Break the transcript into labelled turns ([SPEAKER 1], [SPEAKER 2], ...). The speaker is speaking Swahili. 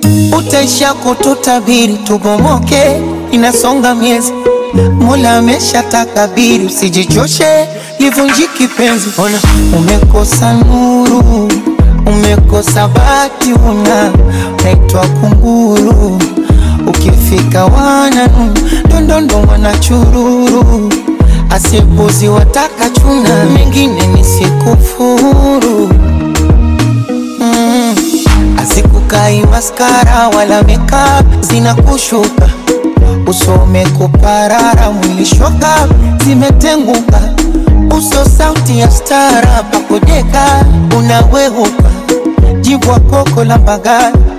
[SPEAKER 1] utaisha kututabiri tubomoke, inasonga miezi Mola amesha takabiri, usijichoshe livunjiki penzi. Ona umekosa nuru, umekosa bati, una naitwa kunguru, ukifika wananu ndondondo wanachururu, asipuzi wataka chuna, mengine nisikufuru mm. Azikukai maskara wala makeup zinakushuka usome kuparara mwili shoka zimetenguka uso sauti ya stara pakodeka unawehuka jibwa koko la bagara